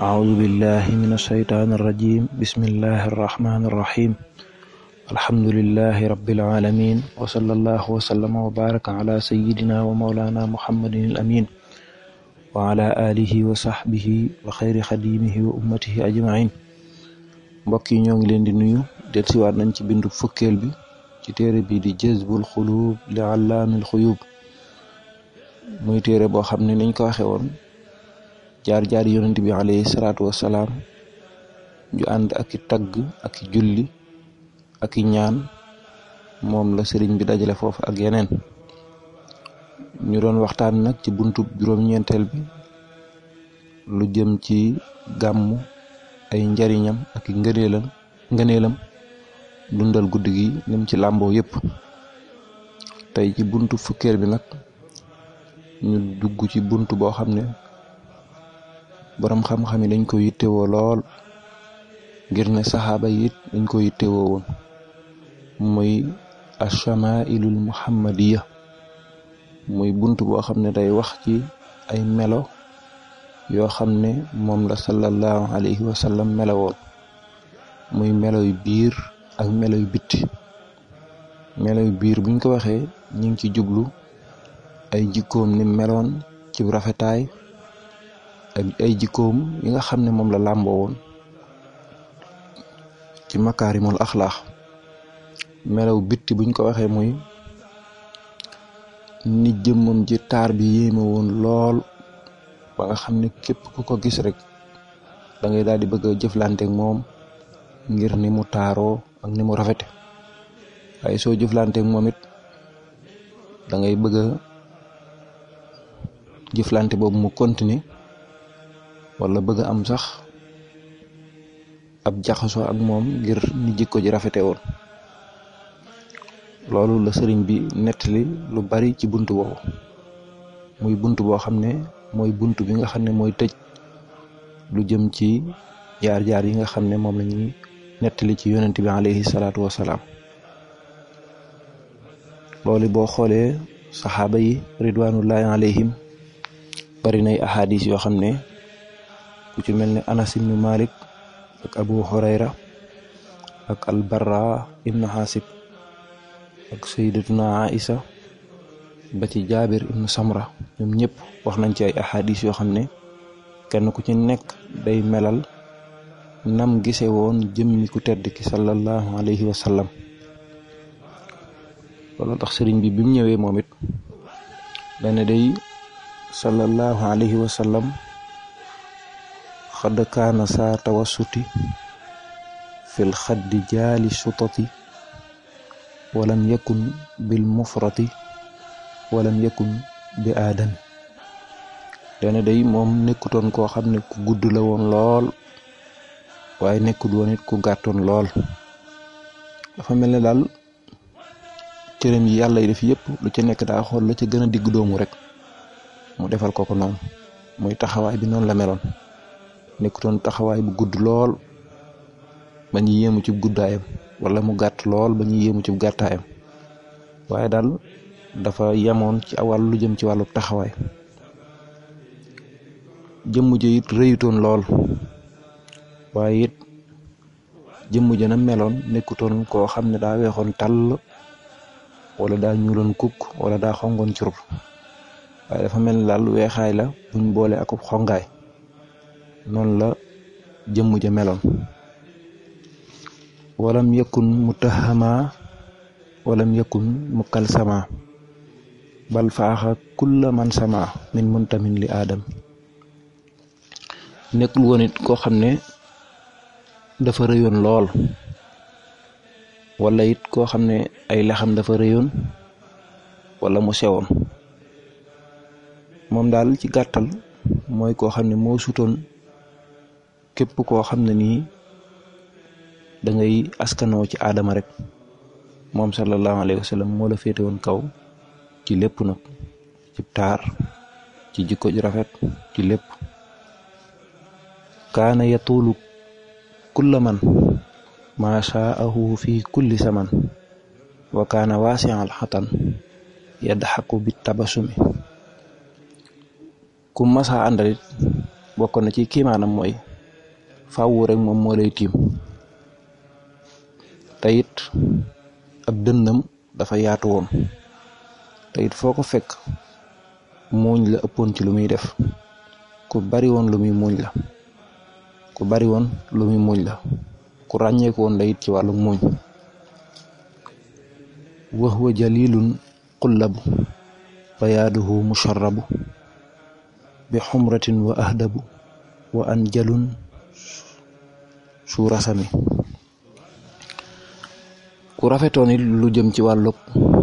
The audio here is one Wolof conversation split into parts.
أعوذ بالله من الشيطان الرجيم بسم الله الرحمن الرحيم الحمد لله رب العالمين وصلى الله وسلم وبارك على سيدنا ومولانا محمد الأمين وعلى آله وصحبه وخير خديمه وأمته أجمعين mbokk yi ñoo ngi leen di nuyu del siwaat nañ ci bindu fukkeel bi ci téere bi di jazbul xuluub li allaamil xuyuub muy téere boo xam ne niñ ko waxe woon jaar-jaar yonent bi alayhi salaatu wassalaam ju ànd ak i tagg ak i julli ak i ñaan moom la sëriñ bi dajale foofu ak yeneen ñu doon waxtaan nag ci buntu juróom-ñeenteel bi lu jëm ci gàmmu ay njariñam ak i ngëneelam ngëneelam dundal guddi gi nim ci làmboo yépp tey ci buntu fukkeel bi nag ñu dugg ci buntu boo xam ne boroom xam-xam yi dañ ko yittewoo lool ngir ne saxaaba yi it dañ ko yittewoo woon muy ashamailul muhammadiya muy bunt boo xam ne day wax ci ay melo yoo xam ne moom la sallallahu alayhi wa sallam melowoon muy melo yu biir ak melo yu bitti melo yu biir buñ ko waxee ñu ngi ci jublu ay jikkoom ni meloon ci rafetaay ak ay jikkoom yi nga xam ne moom la làmboo woon ci makaarimul axlaax melaw bitti buñ ko waxee muy ni jëmmam ji taar bi yéeme woon lool ba nga xam ne képp ku ko gis rek da ngay daal di bëgg a jëflanteek moom ngir ni mu taaroo ak ni mu rafete waaye soo jëflanteek moom it da ngay bëgg a jëflante boobu mu continuer wala bëgg am sax ab jaxasoo ak moom ngir ni jikko ji rafete woon loolu la sëriñ bi nettali lu bari ci bunt boobu muy bunt boo xam ne mooy bunt bi nga xam ne mooy tëj lu jëm ci jaar-jaar yi nga xam ne moom la ñuy nettali ci yonent bi alayhi salaatu wasalaam loolu boo xoolee saxaaba yi ridwanullahi alayhim bari nay ahadis yoo xam ne ku ci mel ne anas ibnu malik ak abu hurayra ak albarra ibnu xaasib ak sayyidatuna aïsa ba ci jaabir ibnu samra ñoom ñëpp wax nañ ci ay ahadis yoo xam ne kenn ku ci nekk day melal nam gise woon jëmmi ku tedd ki sallallahu alayhi wa sallam loolu tax sëriñ bi bi mu ñëwee moom it dane day sallallahu alayhi wa sallam xad kaana saa tawassuti fil xaddi jaali sutati walam yakun bil mufrati walam yakun bi aadan dana day moom nekkutoon koo xam ne ku gudd la woon lool waaye nekkut woon it ku gàttoon lool dafa mel ne daal cërëm yi yàlla yi def yëpp lu ci nekk daa xool la ca gën a digg doomu rek mu defal ko ko noonu muy taxawaay bi noonu la meloon nekkutoon taxawaay bu gudd lool ba ñu yéemu ci guddaayam wala mu gàtt lool ba ñu yéemu ci gàttaayam waaye daal dafa yemoon ci awal lu jëm ci wàllu taxawaay jëmm ja it rëyutoon lool waaye it jëmm ja na meloon nekkutoon koo xam ne daa weexoon tàll wala daa ñuuloon kukk wala daa xongoon curub waaye dafa mel ni daal weexaay la buñ boole akub xongaay noonu la jëmm ja meloon walam yakun mutahama walam yakun mukalsama bal faaxa kulla man sama min muntamin li aadam nekkul woon it koo xam ne dafa rëyoon lool wala it koo xam ne ay lexam dafa rëyoon wala mu sewoon moom daal ci gàttal mooy koo xam ne moo sutoon képp koo xam ne nii da ngay askanoo ci aadama rek moom sallallahu alayhi wa sallam moo la féete woon kaw ci lépp nag ci taar ci jikko ju rafet ci lépp kaana yatuulu kulla man maa shaahu fi kulli saman wa kaana waasial xatan yadxaku bi tabasumi ku masa àndalit bokk na ci kiimaanam mooy fàwwu rek moom moo lay tiim te it ab dënnam dafa yaatu woon te it foo ko fekk muuñ la ëppoon ci lu muy def ku bari woon lu muy muuñ la ku bari woon lu muy muuñ la ku ràññeeku woon la it ci wàllu muuñ wa huwa jalilun qullabu bayaaduhu musharrabu bi xumratin wa ahdabu wa anjalun su rasami ku rafetoon it lu jëm ci wàllug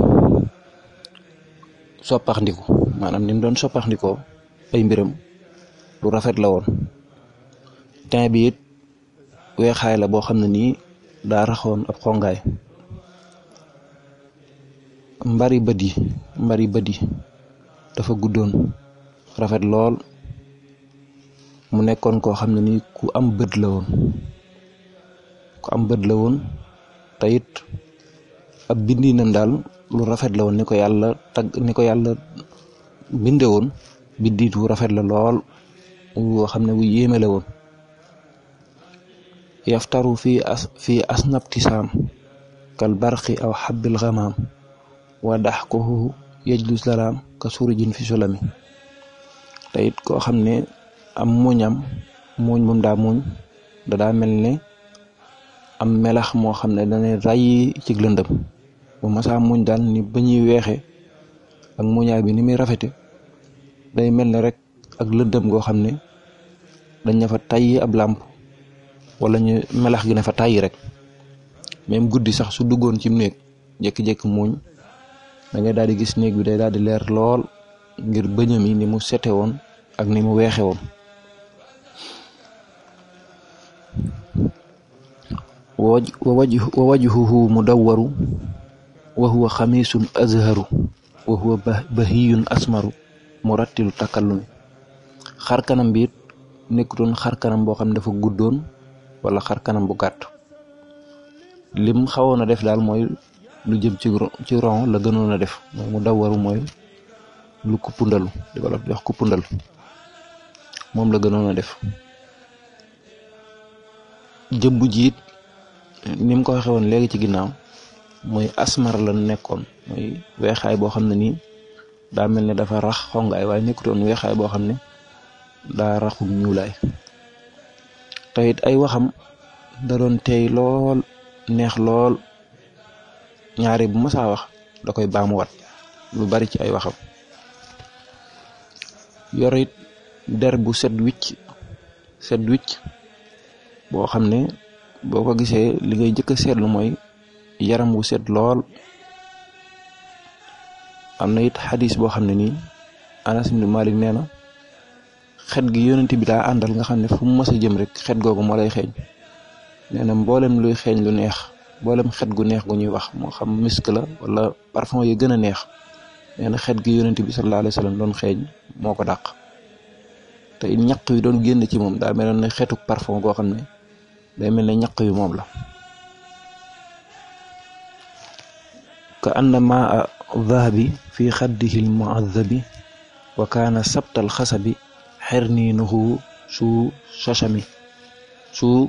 soppaxndiku maanaam ni mu doon soppaxndikoo ay mbiram lu rafet la woon tin bi it weexaay la boo xam ne nii daa raxoon ab xongaay mbari bët yi mbari bët yi dafa guddoon rafet lool mu nekkoon koo xam ne nii ku am bët la woon ku am bët la woon te it ab bindinam daal lu rafet la woon ni ko yàlla tag ni ko yàlla binde woon biddiit wu rafet la lool woo xam ne wu yéeme la woon yaftaru fii as fii asnabtisaam kal barqi aw xabbil xamaam wa daxkuhu yajlu salaam ka surujin fi sulami te it koo xam ne am muñam muñ moom daa muñ da daa mel ne am melax moo xam ne dana ràyyi ci lëndëm bu masaa muñ daal ni ba ñuy weexe ak muñaay bi ni muy rafete day mel ne rek ak lëndëm goo xam ne dañ na fa tàyyi ab làmp wala ñu melax gi ne fa tàyyi rek même guddi sax su duggoon ci néeg jékki-jékki muñ da ngay daal di gis néeg bi day daal di leer lool ngir bëñam yi ni mu sete woon ak ni mu weexe woon wa wajhuhu mudawwaru wa huwa xamisun azharu wa huwa bahiyun asmaru murattilu takallumi xar kanam bi it nekkutoon xar kanam boo xam ne dafa guddoon wala xar kanam bu gàtt lim xawoon a def daal mooy lu jëm ci ci ron la gënoon a def mooy mu dawwaru mooy lu kuppundalu di ko jox kuppundal moom la gënoon a def jëmb jiit ni mu ko waxee woon léegi ci ginnaaw mooy asmar la nekkoon mooy weexaay boo xam ne nii daa mel ne dafa rax xongaay waaye nekkutoon weexaay boo xam ne daa raxum ñuulaay te it ay waxam da doon teey lool neex lool ñaari bu masaa wax da koy baamuwaat lu bari ci ay waxam yor it der bu set wicc set wicc boo xam ne boo ko gisee li ngay jëkk a seetlu mooy yaram wu set lool am na it xadis boo xam ne nii Anas ibn Malik nee na xet gi yonent bi daa àndal nga xam ne fu mu mës a jëm rek xet googu moo lay xeeñ nee na mboolem luy xeeñ lu neex mboolem xet gu neex gu ñuy wax moo xam misk la wala parfum yi gën a neex nee na xet gi yonent bi sallallahu alayhi wa sallam doon xeeñ moo ko dàq te it ñaq yi doon génn ci moom daa mel ne xeetu parfum goo xam ne day mel ne ñaq yu moom la ka anna maa dhahabi fi xaddihi almuadabi wa kaana sabtal xasabi xerniinuhu su sasami su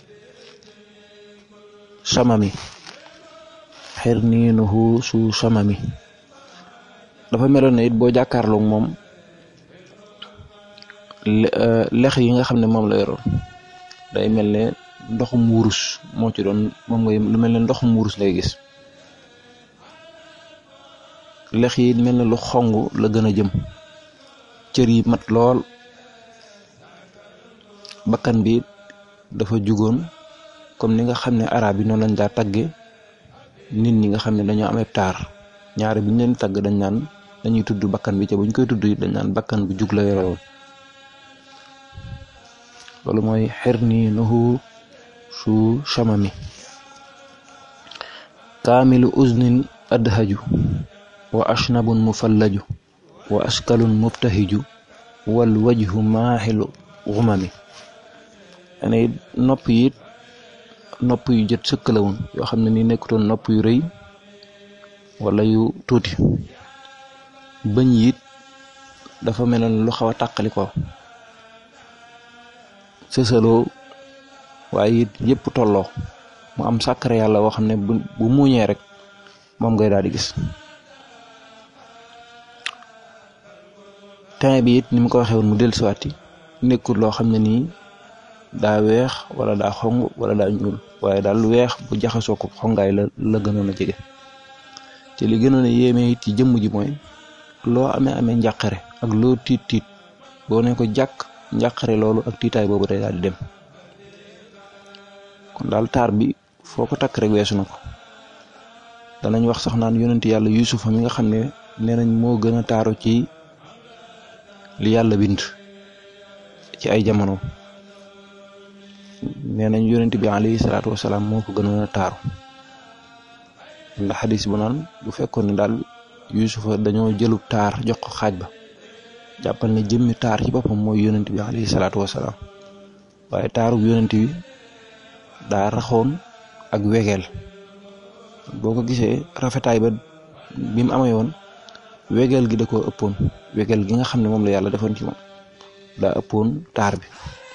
samami xerniinuhu su samami dafa meloon ne it boo jàkkaarloog moom lex yi nga xam ne moom la yoroon day mel ne ndoxum wurus moo ci doon moom ngay lu mel ne ndoxum wurus lay gis lex yi mel ne lu xong la gën a jëm cër yi mat lool bakkan bi dafa jugoon comme ni nga xam ne arab yi noonu lañ daa tagge nit ñi nga xam ne dañoo amee taar ñaari bu ñu leen tagg dañ naan dañuy tudd bakkan bi ca bu ñu koy tudd dañ naan bakkan bu jug la yore woon loolu mooy xer nii nuhu su chamami kaamilu uznin adhaju wa ashnabun mufallaju wa askalun mubtahiju wal wajhu maaxilu xumami ane nopp yi nopp yu jët sëkk la woon yoo xam ne ni nekkutoon nopp yu rëy wala yu tuuti bëñ yi dafa meloon lu xaw a tàqali ko sësaloo waaye it yëpp tolloo mu am sàkkare yàlla woo xam ne bu bu muuñee rek moom ngay daal di gis teint bi it ni mu ko waxee woon mu del siwaati nekkul loo xam ne nii daa weex wala daa xong wala daa ñuul waaye daal weex bu jaxasoo ko xongaay la la gënoon a jege te li gënoon a yéeme it ci jëmm ji mooy loo amee amee njàqare ak loo tiit tiit boo ne ko jàkk njàqare loolu ak tiitaay boobu day daal di dem kon daal taar bi foo ko takk rek weesu na ko danañ wax sax naan yonent yàlla yusufa mi nga xam ne nee nañ moo gën a taaru ci li yàlla bind ci ay jamono nee nañ yonent bi alayhi salaatu wasalaam moo ko gënoon a taaru ndax xadis bu naan bu fekkoon ne daal yusufa dañoo jëlub taar jox ko xaaj ba jàppal ne jëmmi taar ci boppam mooy yonent bi alayhi salaatu wasalaam waaye taarub yonent bi daa raxoon ak wegeel boo ko gisee rafetaay ba bi mu amee woon wegeel gi da koo ëppoon wegeel gi nga xam ne moom la yàlla defoon ci moom daa ëppoon taar bi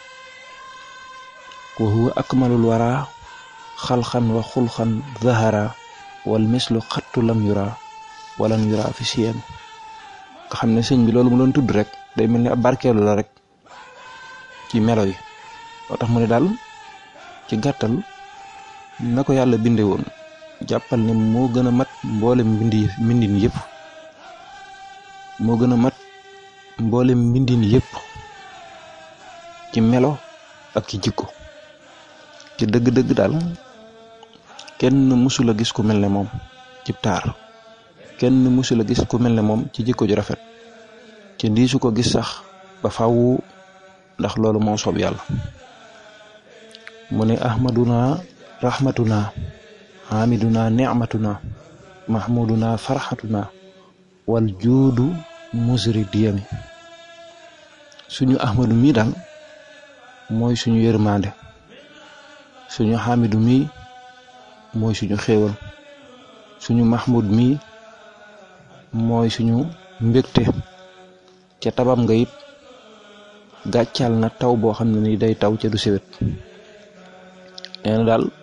wa huwa akmalul wara xalxan wa xulxan zahara wal mislu xattu lam yura walan yura fi siyam nga xam ne sëñ bi loolu mu doon tudd rek day mel ni ab barkeelu la rek ci melo yi moo tax mu ne daal ci gàttal na ko yàlla binde woon jàppal ne moo gën a mat mboolem mbindi mbindin yëpp moo gën a mat mboolem mbindin yëpp ci melo ak ci jikko ci dëgg-dëgg daal kenn mësul a gis ku mel ne moom ci taar kenn mësul a gis ku mel ne moom ci jikko ju rafet ci ndiisu ko gis sax ba faw ndax loolu moo soob yàlla mu ne ahmaduna rahmatuna hamiduna nicmatuna mahmuduna farxatuna wal juudu musri diyami suñu ahmadu mii daal mooy suñu yërmande suñu xamidu mii mooy suñu xéewal suñu mahmud mii mooy suñu mbégte ca tabam nga it gàccal na taw boo xam ne ni day taw ca du sewet nee na daal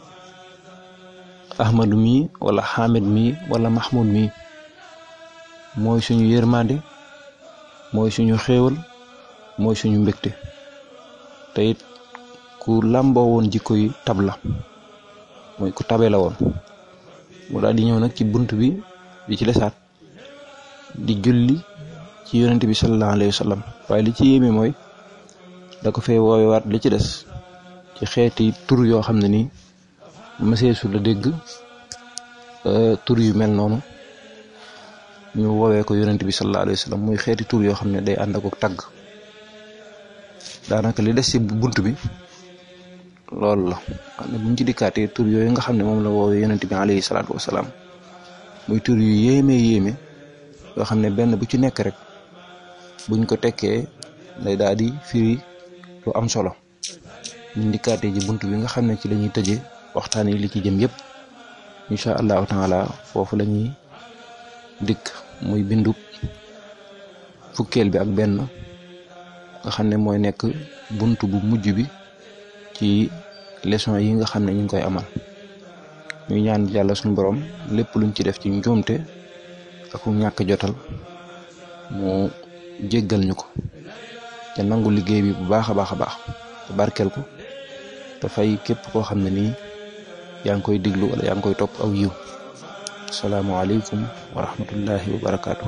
ahmadu mii wala xamid mii wala mahmud mii mooy suñu yërmande mooy suñu xéewal mooy suñu mbégte te it ku làmboo woon jikko yi tab la mooy ku tabe la woon mu daal di ñëw nag ci bunt bi bi ci desaat di julli ci yonent bi sallallahu alayhi wa sallam waaye li ci yéeme mooy da ko fee woowewaat li ci des ci xeeti tur yoo xam ne nii mëseesu la dégg tur yu mel noonu ñu woowee ko yonent bi sallallahu alayhi wa sallam muy xeeti tur yoo xam ne day ànd ak tagg daanaka li des ci bunt bi loolu la xam ne buñ ci dikkaatee tur yooyu nga xam ne moom la woowee yonent bi alayhi salaatu wasalaam muy tur yu yéeme yéeme yoo xam ne benn bu ci nekk rek buñ ko tekkee day daal di firi lu am solo buñ dikkaatee ji bunt bi nga xam ne ci la ñuy tëjee waxtaan yi li ci jëm yëpp incha allahu taala foofu la ñuy dikk muy bindu fukkeel bi ak benn nga xam ne mooy nekk bunt bu mujj bi ci leçon yi nga xam ne ñu ngi koy amal ñuy ñaan yàlla suñu borom lépp luñ ci def ci njuumte ak ñàkk jotal mu jéggal ñu ko te nangu liggéey bi bu baax a baax a baax te barkeel ko te fay képp koo xam ne nii yaa ngi koy diglu wala yaa ngi koy topp aw yiw asalaamualeykum wa rahmatullahi wa barakaatu.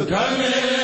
كامل